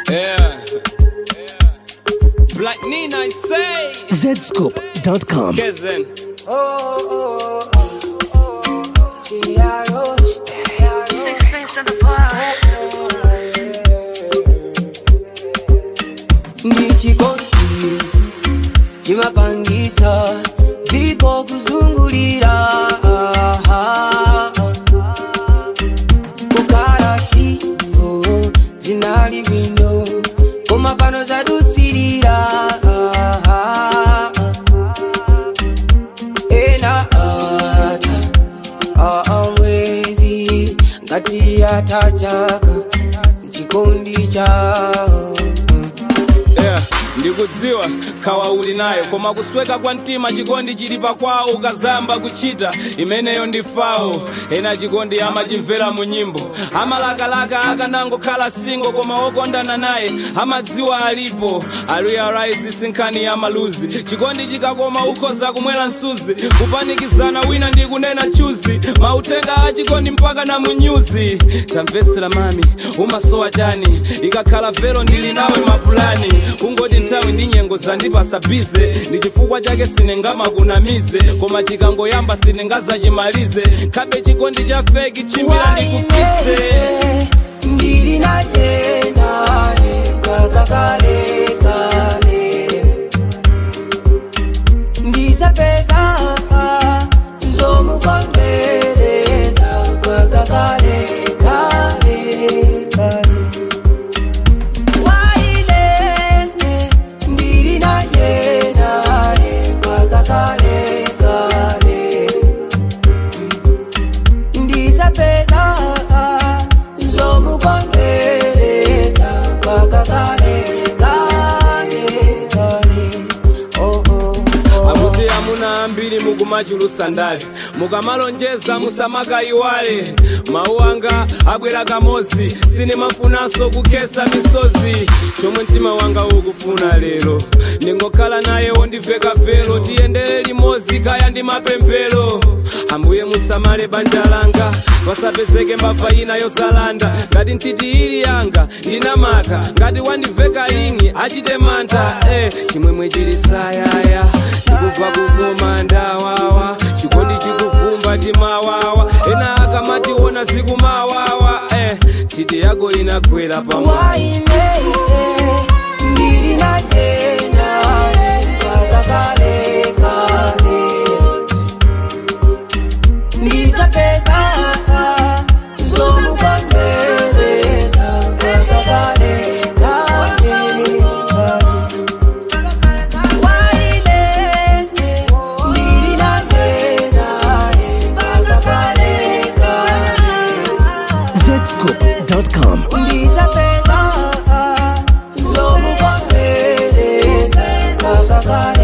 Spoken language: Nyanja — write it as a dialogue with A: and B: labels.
A: Yeah. Black Nina, I say.
B: zscoop.com.
A: Kezen.
C: Sixpence in the bar.
D: ndichikondi chimapangisa dziko kuzungulira kukhala shingo zinali bwino koma pano zadutsirira ena ata aamwezi ngati atachaka mchikondi chao
A: Yeah. ndikudziwa khawa uli nayo koma kusweka kwa mtima chikondi chili pakwawo ukazamba kuchita imeneyo ndi fawo ena chikondi amachimvera mu nyimbo amalakalaka akanangokhala singo koma wokondana naye amadziwa alipo arealize sinkhani ya maluzi chikondi chikakoma ukhoza kumwera msuzi kupanikizana wina ndi kunena chuzi mautenga a chikondi mpaka na munyuzi tamvetsera mami umasowa chani ikakhala vero ndili nawe mapulani kungoti nthawi ndi nyengo zandipasa bize ndi chifukwa chake sinengamakunamize koma chikangoyamba sinengazachimalize khabe chikondi cha feki chimbira ndikupise
D: ndili naye naye mpaka kale kale ndizapeza zomukondwereza mpaka kale kale kale waine ndili naye naye mpaka kale kale ndizapeza zomukondwereza mpaka kale kale kale oh, oh, oh.
A: akuti amuna ambiri mukumachulusa ndale mukamalonjeza musamakayiwale mawu anga abwera kamozi sinimafunanso kukhesa misozi chomwe mtima wanga ukufuna lero ndingokhala naye wondiveka vero tiyendere limodzi kaya ndi mapemphero ambuye musamale banja langa pasapezeke mbava ina yosalanda ngati ntiti ili yanga ndinamaka ngati wandiveka ingi achite mantha eh, chimwemwe chili sayaya chikubva kukoma ndawawa chikondi chikuvumba timawawa ena akamationa zikumawawa eh, titi yako inakwera pamwe
D: waine ndili naye naye mpaka kale kale ndizapeza zomukondwereza mpaka kale kale waine ndili naye naye mpaka kale kale
B: zscoop.com.
D: ndizapeza zomukondwereza mpaka kale